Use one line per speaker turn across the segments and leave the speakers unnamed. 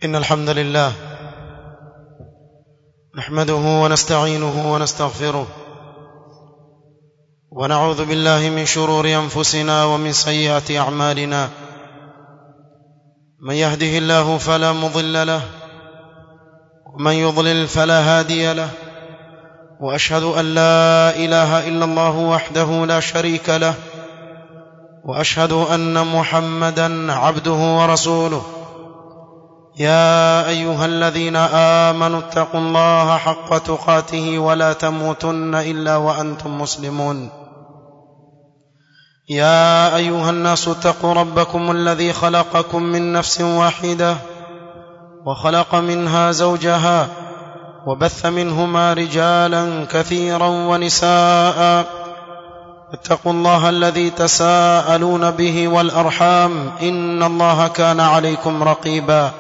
إن الحمد لله نحمده ونستعينه ونستغفره ونعوذ بالله من شرور أنفسنا ومن سيئات أعمالنا من يهده الله فلا مضل له ومن يضلل فلا هادي له وأشهد أن لا إله إلا الله وحده لا شريك له وأشهد أن محمدا عبده ورسوله يا ايها الذين امنوا اتقوا الله حق تقاته ولا تموتن الا وانتم مسلمون يا ايها الناس اتقوا ربكم الذي خلقكم من نفس واحده وخلق منها زوجها وبث منهما رجالا كثيرا ونساء اتقوا الله الذي تساءلون به والارحام ان الله كان عليكم رقيبا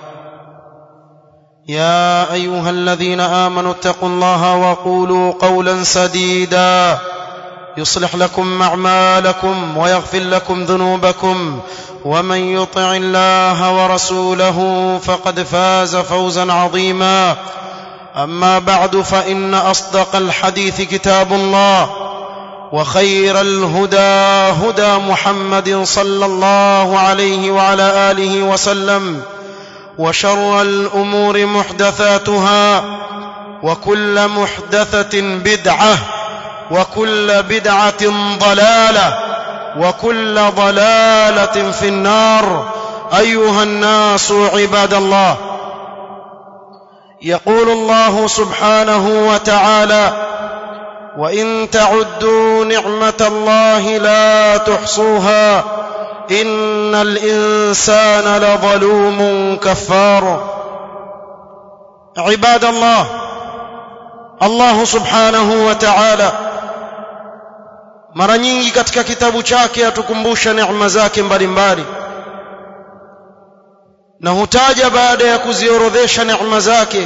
يا ايها الذين امنوا اتقوا الله وقولوا قولا سديدا يصلح لكم اعمالكم ويغفر لكم ذنوبكم ومن يطع الله ورسوله فقد فاز فوزا عظيما اما بعد فان اصدق الحديث كتاب الله وخير الهدى هدى محمد صلى الله عليه وعلى اله وسلم وشر الامور محدثاتها وكل محدثه بدعه وكل بدعه ضلاله وكل ضلاله في النار ايها الناس عباد الله يقول الله سبحانه وتعالى وان تعدوا نعمه الله لا تحصوها ان الانسان لظلوم كفار عباد الله الله subhanahu wa ta'ala mara nyingi katika kitabu chake atukumbusha neema zake mbalimbali na hutaja baada ya kuziorodhesha neema zake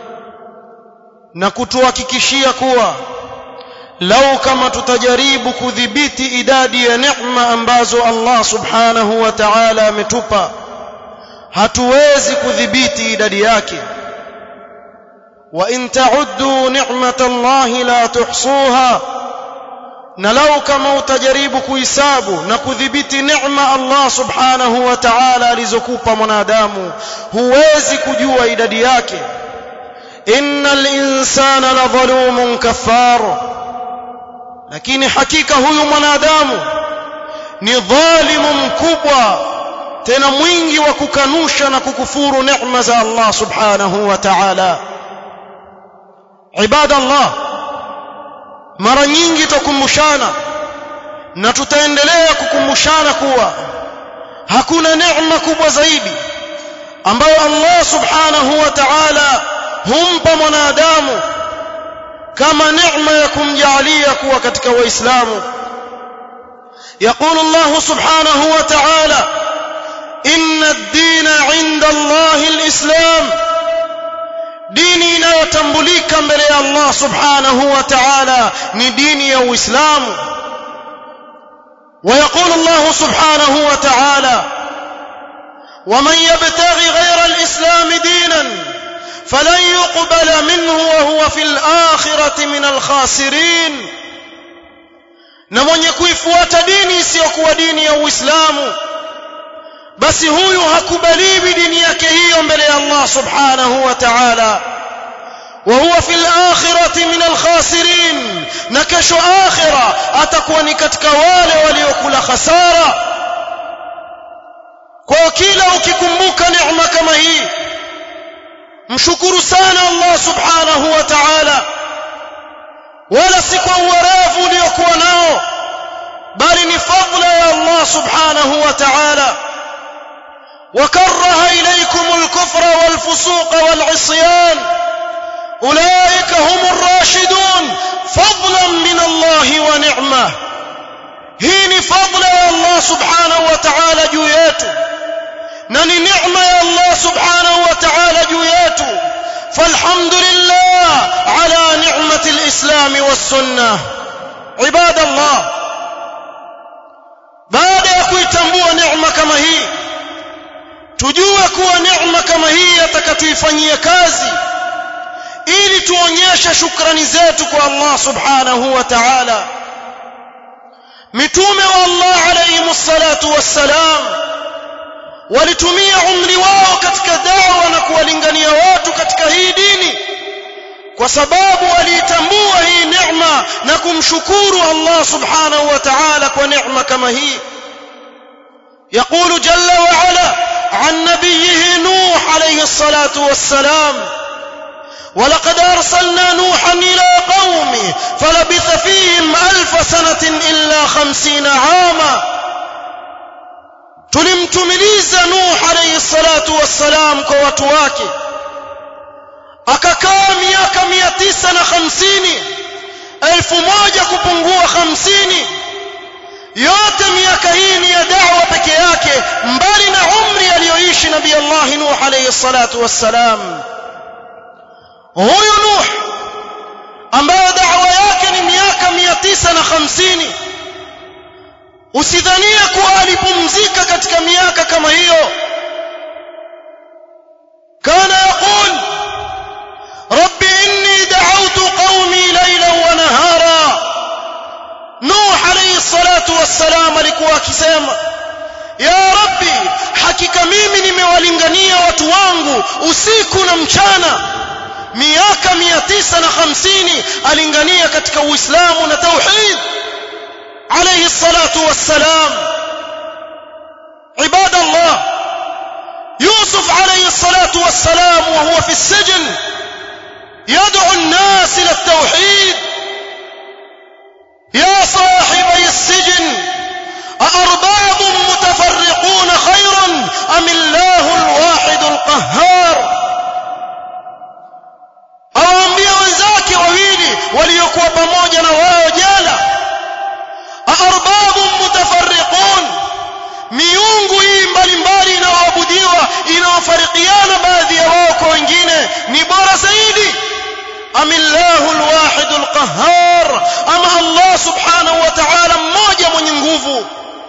na kutuhakikishia kuwa lau kama tutajaribu kudhibiti idadi ya neema ambazo Allah subhanahu wa ta'ala ametupa hatuwezi kudhibiti idadi yake wa in ta'uddu ni'matallahi la tuhsuha na lau kama utajaribu kuhisabu na kudhibiti neema Allah subhanahu wa ta'ala alizokupa mwanadamu huwezi kujua idadi yake innal insana la dhalumun kaffar lakini hakika huyu mwanadamu ni dhalimu mkubwa tena mwingi wa kukanusha na kukufuru neema za Allah subhanahu wa ta'ala ibadallah mara nyingi tukumbushana na tutaendelea kukumbushana kuwa hakuna neema kubwa zaidi ambayo Allah subhanahu wa ta'ala humpa mwanadamu kama neema ya kumjalia kuwa katika waislamu يقول الله سبحانه وتعالى إن الدين عند الله الإسلام dini inayotambulika mbele ya Allah subhanahu wa ta'ala ni dini ya Uislamu ويقول الله سبحانه وتعالى ومن يبتغي غير الإسلام دينا فلن يقبل منه وهو في الآخرة من الخاسرين na mwenye kuifuata dini isiyokuwa dini ya Uislamu basi huyu hakubaliwi dini yake hiyo mbele ya Allah subhanahu wa ta'ala وهو في الآخرة من الخاسرين نكش آخرة أتكون katika wale waliokula khasara kwa kila ukikumbuka neema kama hii mshukuru sana Allah subhanahu wa ta'ala wala si kwa uwerevu uliokuwa nao bali ni fadla ya Allah subhanahu wa ta'ala وكره إليكم الكفر والفسوق والعصيان أولئك هم الراشدون فضلا من الله ونعمة هين فضل يا الله سبحانه وتعالى جوياته نني نعمة يا الله سبحانه وتعالى جوياته فالحمد لله على نعمة الإسلام والسنة عباد الله بعد يكوي تنبوه نعمة كما هي tujue kuwa neema kama hii tuifanyie kazi ili tuonyeshe shukrani zetu kwa Allah subhanahu wa ta'ala mitume wa Allah alayhi salatu wassalam walitumia umri wao katika dawa na kuwalingania watu katika hii dini kwa sababu waliitambua hii neema na kumshukuru Allah subhanahu wa ta'ala kwa neema kama hii يقول جل وعلا عن نبيه نوح عليه الصلاة والسلام ولقد أرسلنا نوحا إلى قومه فلبث فيهم ألف سنة إلا خمسين عاما tulimtumiliza nuh alayhi salatu wassalam kwa watu wake akakaa miaka mia tisa na hamsini elfu moja kupungua hamsini yote miaka hii ni ya dawa peke yake mbali na umri aliyoishi nabii Allah Nuh alayhi salatu wassalam huyu Nuh ambaye dawa yake ni miaka mia tisa na hamsini usidhanie kuwa alipumzika katika miaka kama hiyo kana yaqul rabbi inni da'awtu qaumi laylan wa nahara nuh alayhi salatu wassalam alikuwa akisema ya rabbi hakika mimi nimewalingania watu wangu usiku na mchana miaka 950 alingania katika uislamu na tauhid عليه الصلاة والسلام عباد الله يوسف عليه الصلاة والسلام وهو في السجن يدعو الناس إلى التوحيد يا صاحبي السجن أأرباب متفرقون خير أم الله الواحد القهار أوامبia wenzake wawili waliokuwa pamoja na wao jana arbabun mutafarriqun miungu hii mbalimbali inayoabudiwa inawafarikiana baadhi ya wao kwa wengine ni bora zaidi amillahu alwahid alqahhar ama Allah subhanahu wa ta'ala mmoja mwenye nguvu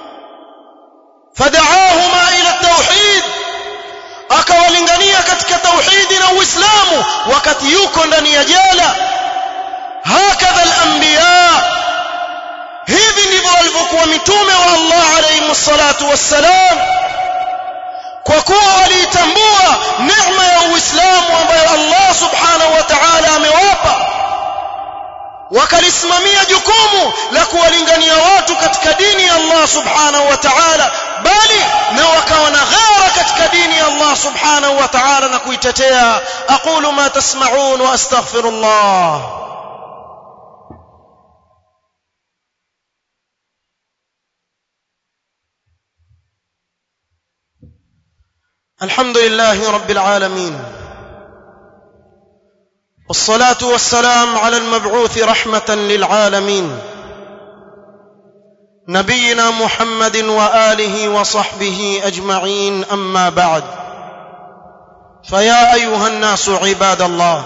fad'ahuma ila tauhid akawalingania katika tauhidi na uislamu wakati yuko ndani ya jela hakadha al-anbiya hivi ndivyo walivyokuwa mitume wa Allah alayhi salatu wassalam kwa kuwa waliitambua neema ya Uislamu ambayo Allah subhanahu wa ta'ala amewapa wakalisimamia jukumu la kuwalingania watu katika dini ya Allah subhanahu wa ta'ala bali na wakawa na ghera katika dini ya Allah subhanahu wa ta'ala na kuitetea aqulu ma tasma'un wa astaghfirullah الحمد لله رب العالمين والصلاه والسلام على المبعوث رحمه للعالمين نبينا محمد واله وصحبه اجمعين اما بعد فيا ايها الناس عباد الله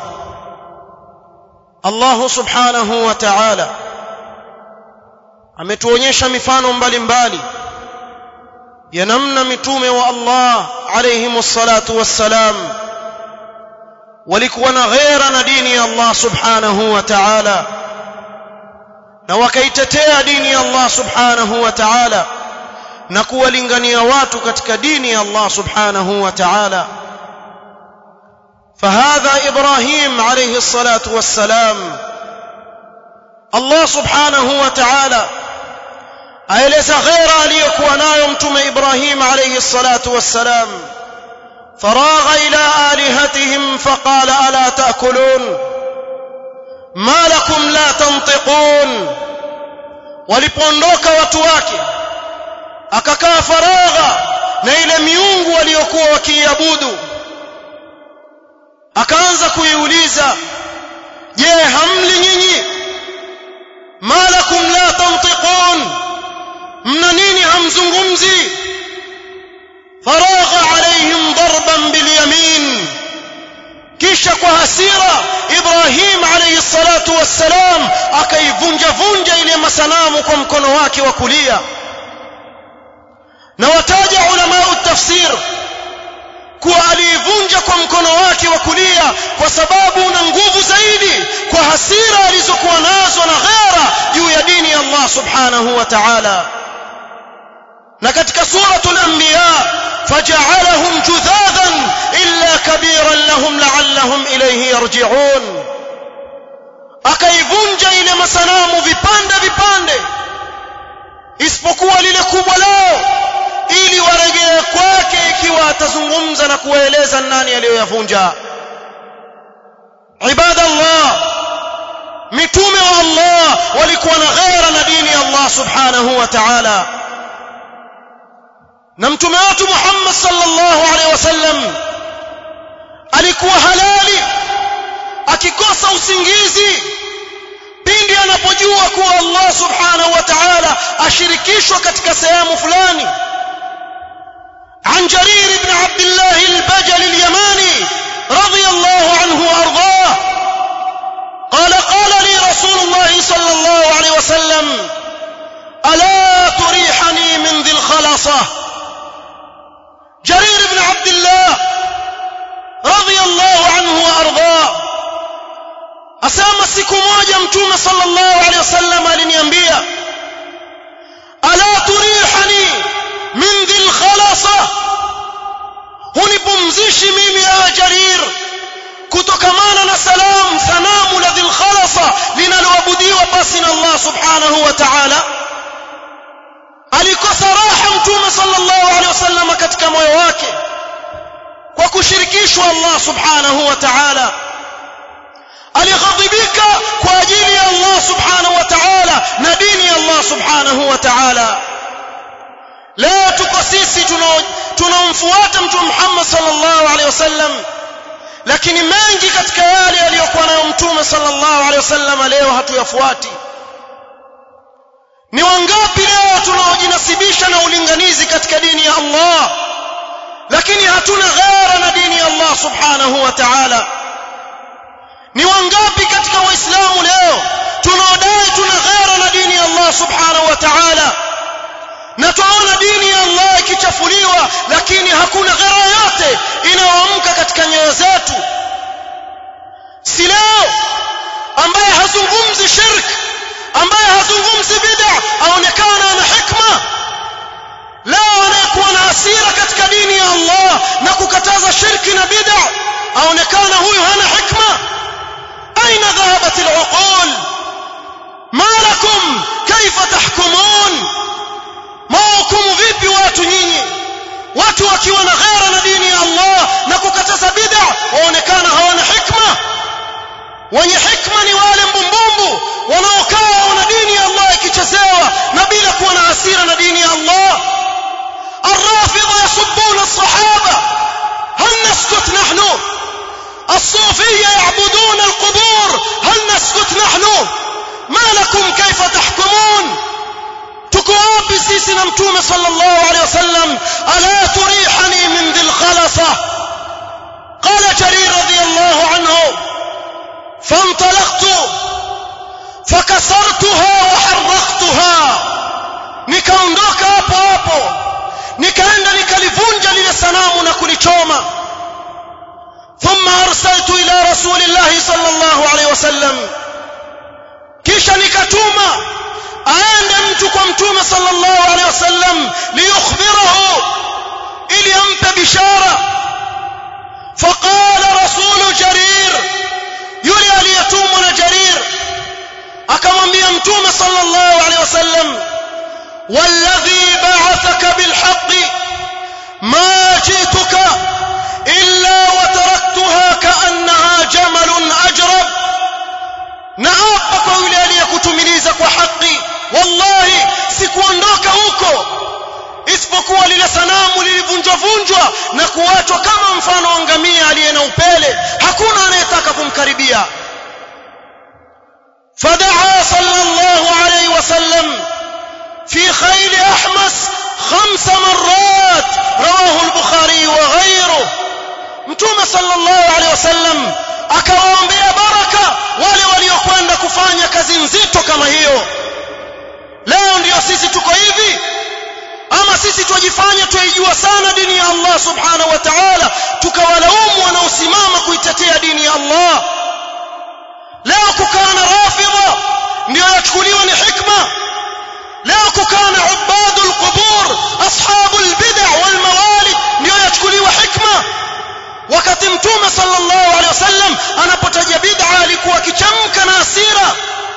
الله سبحانه وتعالى ametuonyesha mifano mbalimbali ya namna mitume wa Allah alayhi salatu wassalam walikuwa na ghera na dini ya Allah subhanahu wa ta'ala na wakaitetea dini ya Allah subhanahu wa ta'ala na kuwalingania watu katika dini ya Allah subhanahu wa ta'ala فهذا ابراهيم عليه الصلاه والسلام الله سبحانه وتعالى aeleza ghera aliyokuwa nayo mtume Ibrahim alayhi salatu wassalam faragha ila alihatihim faqala ala taakulun ma lakum la tantiqun walipoondoka watu wake akakaa faragha na ile miungu waliokuwa wakiabudu akaanza kuiuliza je hamli nyinyi ma lakum la tantiqun mna nini hamzungumzi faragha alaihim darban bilyamin kisha kwa hasira Ibrahim alayhi salatu wassalam akaivunja vunja ile masanamu kwa mkono wake wa kulia na wataja ulama tafsir kuwa aliivunja kwa mkono wake wa kulia kwa sababu una nguvu zaidi kwa hasira alizokuwa nazo na ghera juu ya dini ya Allah subhanahu wa ta'ala na katika suratul anbiya faja'alahum judhadan illa kabiran lahum la'allahum ilayhi yarji'un akaivunja ile masanamu vipande vipande isipokuwa lile kubwa lao ili warejee kwake ikiwa atazungumza na kuwaeleza nani aliyoyavunja ibadallah mitume wa Allah walikuwa na ghera na dini ya Allah subhanahu wa ta'ala na mtume wetu Muhammad sallallahu alaihi wasallam alikuwa halali akikosa usingizi pindi anapojua kuwa Allah subhanahu wa ta'ala ashirikishwa katika sehemu fulani عن جرير بن عبد الله البجل اليماني رضي الله عنه وارضاه قال قال لي رسول الله صلى الله عليه وسلم الا تريحني من ذي الخلصه جرير بن عبد الله رضي الله عنه وارضاه asema siku moja mtume sallallahu alaihi wasallam aliniambia ala turihani min dhil khalasa hunipumzishi mimi ya jarir kutokamana na salam sanamu la dhil khalasa linaloabudiwa basi na Allah subhanahu wa ta'ala alikosa raha mtume sallallahu alaihi wasallam katika moyo wake kwa kushirikishwa Allah subhanahu wa ta'ala alighadhibika kwa ajili ya Allah subhanahu wa ta'ala na dini ya Allah subhanahu wa ta'ala leo tuko sisi tunamfuata mtume Muhammad sallallahu alaihi wasallam lakini mengi katika yale aliyokuwa nayo mtume sallallahu alaihi wasallam leo hatuyafuati ni wangapi leo tunaojinasibisha na ulinganizi katika dini ya Allah lakini hatuna ghera na dini ya Allah subhanahu wa ta'ala ni wangapi katika waislamu leo tunaodai tuna ghera na dini ya Allah subhanahu wa ta'ala na tunaona dini ya Allah ikichafuliwa lakini hakuna ghera yote inayoamka katika nyoyo zetu si leo ambaye hazungumzi shirk ambaye hazungumzi bid'a aonekana ana hikma leo anayekuwa na hasira katika dini ya Allah na kukataza shirki na bid'a aonekana huyu hana hikma أين ذهبت العقول ما لكم كيف تحكمون موكم vipi watu nyinyi watu wakiwa na ghera na dini ya Allah na kukataza bid'a waonekana hawana hikma wenye hikma ni wale mbumbumbu wanaokaa wana dini ya Allah ikichezewa na bila kuwa na hasira na dini ya Allah الرافضة يسبون الصحابة هل نسكت نحن الصوفية يعبدون القبور هل نسكت نحن ما لكم كيف تحكمون تكواب سيسنا متومة صلى الله عليه وسلم ألا تريحني من ذي الخلصة قال جرير رضي الله عنه فانطلقت فكسرتها وحرقتها nikaondoka hapo hapo nikaenda nikalivunja lile sanamu na kulichoma ثم أرسلت إلى رسول الله صلى الله عليه وسلم kisha nikatuma aende mtu kwa mtume sallallahu alaihi wasallam liyukhbirahu ili ampe bishara faqala rasulu jarir yule aliyetumwa na jarir akamwambia mtume sallallahu alaihi wasallam والذي بعثك بالحق ما جئتك إلا وتركتها كأنها جمل أجرب naapa kwa yule aliyekutumiliza kwa haki wallahi sikuondoka huko isipokuwa lile sanamu lilivunjwa vunjwa na kuachwa kama mfano wa ngamia aliye na upele hakuna anayetaka kumkaribia fadaa sallallahu alayhi wasallam في خيل أحمس خمس مرات رواه البخاري وغيره متوم صلى الله عليه وسلم akawaombea baraka wale waliokwenda kufanya kazi nzito kama hiyo leo ndiyo sisi tuko hivi ama sisi twajifanya twaijua sana dini ya Allah subhanahu wa ta'ala tukawalaumu wanaosimama kuitetea ndio yachukuliwa ni hikma leo kukana ubadul qubur ashabul bid'a wal mawalid ndio yachukuliwa hikma wakati mtume sallallahu alaihi wasallam anapotaja bid'a alikuwa akichamka na hasira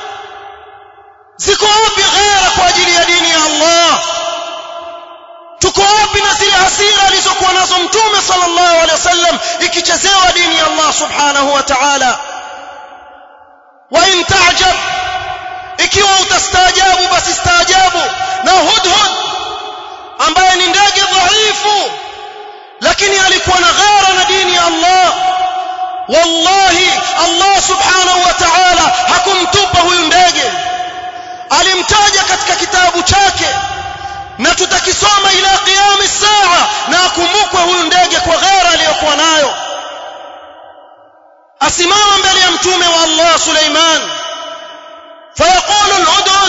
ziko wapi ghera kwa ajili ya dini ya Allah tuko wapi na zile hasira alizokuwa nazo mtume sallallahu alaihi wasallam ikichezewa dini ya Allah subhanahu wa ta'ala wa in ta'jab ikiwa utastaajabu basi staajabu na hudhud ambaye ni ndege dhaifu lakini alikuwa na ghera na dini ya Allah wallahi Allah subhanahu wa ta'ala hakumtupa huyu ndege alimtaja katika kitabu chake na tutakisoma ila qiyam saa na akumbukwe huyu ndege kwa ghera aliyokuwa nayo asimama mbele ya mtume wa Allah Suleiman فيقول الهدهد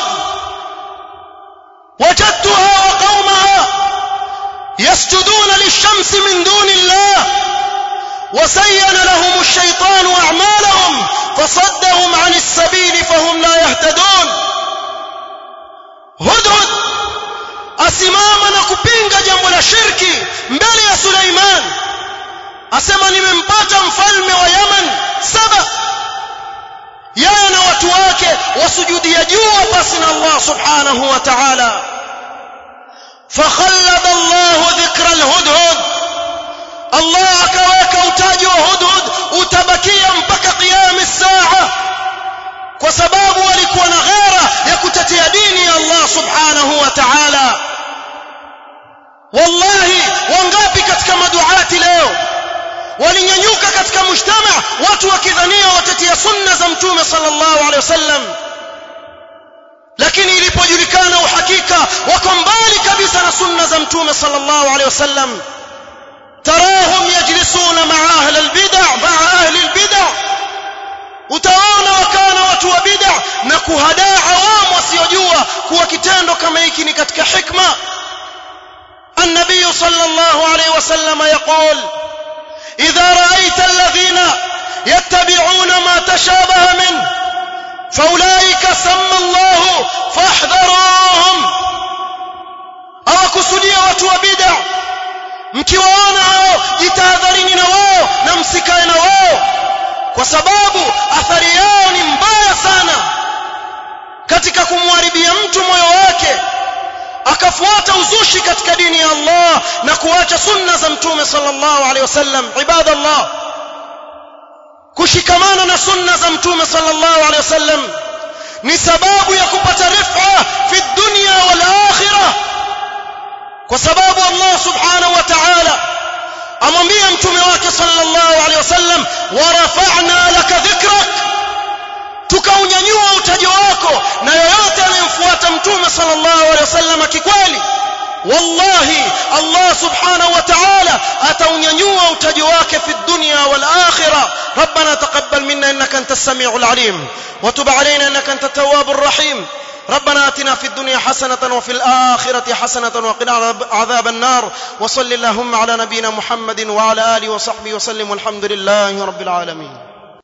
وجدتها وقومها يسجدون للشمس من دون الله وزين لهم الشيطان اعمالهم فصدهم عن السبيل فهم لا يهتدون هدهد asimama na kupinga jambo la shirki mbele ya Suleiman asema nimempata mfalme wa Yaman saba yeye na watu wake wasujudia jua basi na Allah subhanahu wa ta'ala fakhallada Allah dhikra alhudhud Allah akaweka utaji wa hudhud utabakia mpaka qiyam as-saa kwa sababu walikuwa na ghera ya kutetea dini ya Allah subhanahu wa ta'ala wallahi wangapi katika maduati leo walinyanyuka katika mujtama watu wakidhania watetea sunna za mtume sallallahu alaihi wasallam lakini ilipojulikana uhakika wako mbali kabisa na sunna za mtume sallallahu alaihi wasallam tarahum yajlisuna ma'a ahli albid'a ma'a ahli albid'a utaona wakana watu wa bid'a na kuhadaa awamu wasiojua kuwa kitendo kama hiki ni katika hikma النبي صلى الله عليه وسلم يقول إذا رأيت الذين يتبعون ما تشابه منه فأولئك سمى الله فاحذروهم أو كسودية وتوبدع mkiwaona hao jitahadharini na wao na msikae na wao kwa sababu athari yao ni mbaya sana katika kumharibia mtu moyo wake akafuata uzushi katika dini ya Allah na kuacha sunna za mtume sallallahu alaihi wasallam ibadallah kushikamana na sunna za mtume sallallahu alaihi wasallam ni sababu ya kupata rif'a fi dunya wal akhirah kwa sababu Allah subhanahu wa ta'ala amwambia mtume wake sallallahu alaihi wasallam wa rafa'na laka dhikrak tukaunyanyua utajo wako na yoyote anayemfuata mtume sallallahu alaihi wasallam kikweli wallahi Allah subhanahu wa ta'ala ataunyanyua utajo wake fi dunya wal akhirah ربنا تقبل منا انك انت السميع العليم وتب علينا انك انت التواب الرحيم ربنا اتنا في الدنيا حسنه وفي الاخره حسنه وقنا عذاب النار وصل اللهم على نبينا محمد وعلى اله وصحبه وسلم والحمد لله رب العالمين